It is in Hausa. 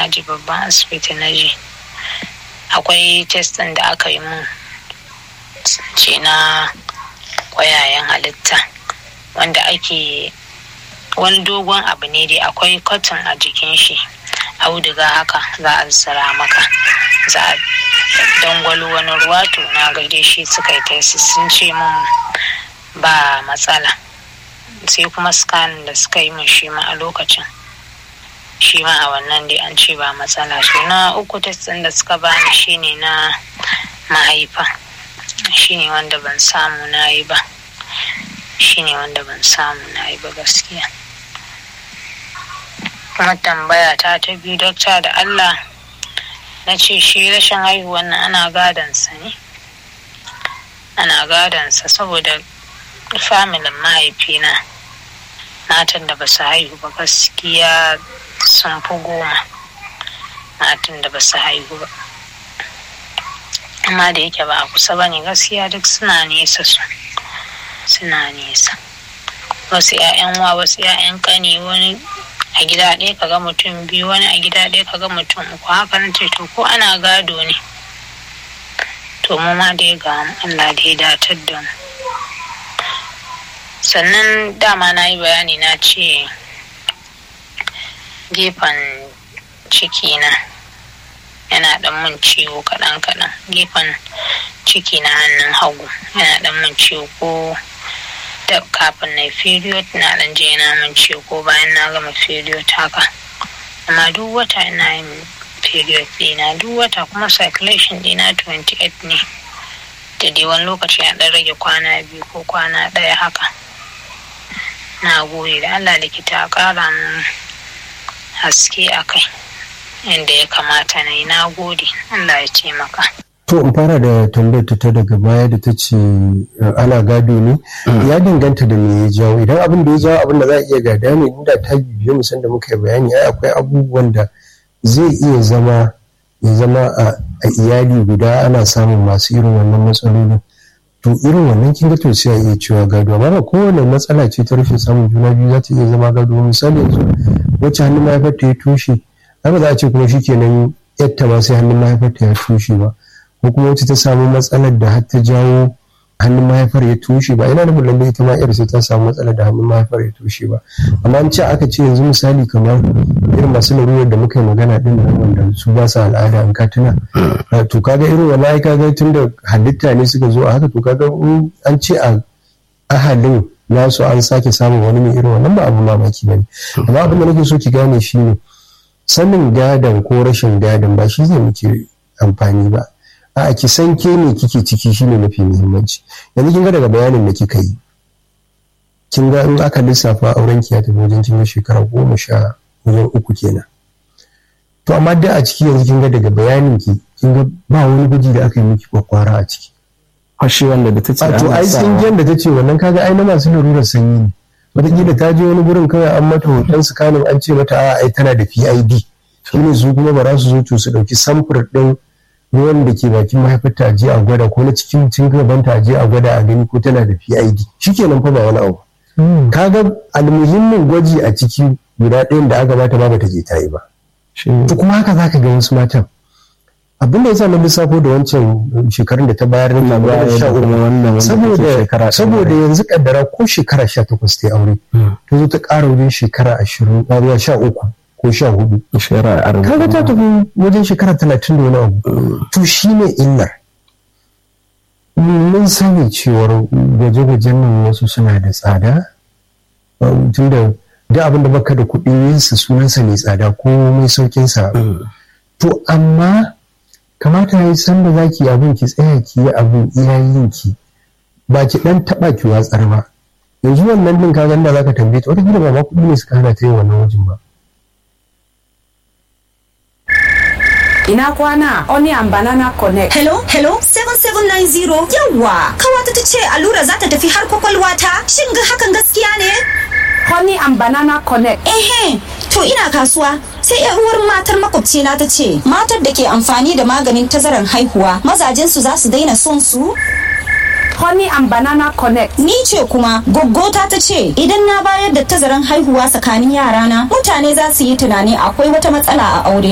na ji babban asibiti na je akwai testin da aka yi mun ce na kwayayen halitta wanda ake wani dogon abu ne dai akwai cotton a jikin shi auduga haka za a zira maka za a dangwalo wani ruwa to na gaide shi suka yi tesi sun ce mun ba matsala sai kuma scan da suka yi mun shi ma a lokacin shi ma a wannan dai an ce ba matsala so na uku testin da suka bani shine na mahaifa shine wanda ban samu na yi ba shine wanda ban samu na yi ba gaskiya kuma tambaya ta ta biyu dokta da allah na ce shi rashin haihuwan nan ana gadansa ne ana gadansa saboda familin mahaifina matan da ba su haihu ba gaskiya sun fi goma matan da ba su haihu ba amma da yake ba a kusa ba ne gaskiya duk suna nesa su suna nesa wasu 'ya'yan wa wasu 'ya'yan kani wani a gida ɗaya kaga mutum biyu wani a gida ɗaya kaga mutum uku haka na ce to ko ana gado ne to mu ma dai ga Allah da ya datar da mu sannan dama na yi bayani na ce gefen ciki na yana dan mun ciwo kaɗan kaɗan gefen ciki na hannun hagu yana dan mun ciwo ko da kafin na period na dan je na mun ciwo ko bayan na gama period haka amma duk wata ina yin period dina duk wata kuma circulation dina 28 ne da dai wani lokaci ya dan rage kwana biyu ko kwana ɗaya haka na gode da allah likita ƙara mun haske a kai yadda ya kamata na yi na gode allah ya taimaka to in fara da tambayar ta daga baya da ta ce ana gado ne ya danganta da me ya jawo idan abin da ya jawo abin da za a iya gada ne inda ta bibiyo musan da muka yi bayani ai akwai abubuwan da zai iya zama ya zama a iyali guda ana samun masu irin wannan matsalolin to irin wannan kin ga to sai a iya cewa gado amma ba kowane matsala ce ta rashin samun juna biyu za ta iya zama gado misali yanzu wacce hannun mahaifarta ya toshe ba za a ce kuma shikenan yatta ma sai hannun mahaifarta ya toshe ba ko kuma wacce ta samu matsalar da har ta jawo hannun mahaifar ya toshe ba ina nufin lallai ita ma yar sai ta samu matsalar da hannun mahaifar ya toshe ba amma an ce aka ce yanzu misali kamar irin masu larurar da muka yi magana din nan wanda su ba su al'ada an ka tuna to kaga irin wani ai kaga tun da halitta ne suka zo a haka to kaga an ce a ahalin nasu an sake samun wani mai irin wannan ba abu mamaki bane amma abin da nake so ki gane shi ne sanin gadon ko rashin gadon ba shi zai muke amfani ba a ki san ke ne kike ciki shine mafi muhimmanci yanzu kin ga daga bayanin da kika yi kin ga in aka lissafa auren ki ya tafi wajen kin shekara goma sha wajen uku kenan to amma da a ciki yanzu kin ga daga bayanin ki kin ga ba wani gwaji da aka yi miki kwakwara a ciki fashi wanda da ta ce to ai tsingiyar da ta ce wannan kaga ai na masu larurar sanyi ne wataƙila ta je wani gurin kawai an mata hoton sikanin an ce mata a ai tana da PID shine su kuma ba za su zo to su ɗauki samfur ɗin ruwan da ke bakin mahaifarta a je a gwada ko na cikin cin gabanta a je a gwada a gani ko tana da PID shikenan fa ba wani abu kaga almuhimmin gwaji a ciki guda ɗayan da aka bata ba bata je ta yi ba to kuma haka zaka ga wasu matan abin da yasa na lissafo da wancan shekarun da ta bayar na bayar sha uku saboda saboda yanzu kaddara ko shekara sha takwas ta aure ta zo ta ƙara wajen shekara ashirin zuwa sha uku ko sha hudu kaga ta tafi wajen shekara talatin da wani abu to shine illar mun sani cewar gwaje-gwajen nan wasu suna da tsada tunda duk abin da baka da kuɗi yinsa sunansa ne tsada ko mai saukinsa to amma kamata ya yi san da za ki abin ki tsaya ki yi abin iyayen ki ba ki dan taba ki watsar ba yanzu wannan din ka da za ka tambaye ta wata ba ma kuɗi ne suka hana ta yin wannan wajen ba Ina kwana Onion Banana Connect. Hello, hello, 7790. Yawwa, kawata ta ce allura za ta tafi har kwakwalwa ta. Shin ga hakan gaskiya ne? Honey and Banana Connect. Ehe, to ina kasuwa. Sai yar uwar matar makwabcina ta ce, matar da ke amfani da maganin tazaran haihuwa, mazajensu za su daina son su? Honey and Banana Connect. Ni ce kuma goggota ta ce idan na bayar da tazaran haihuwa tsakanin yarana mutane za su yi tunani akwai wata matsala a aure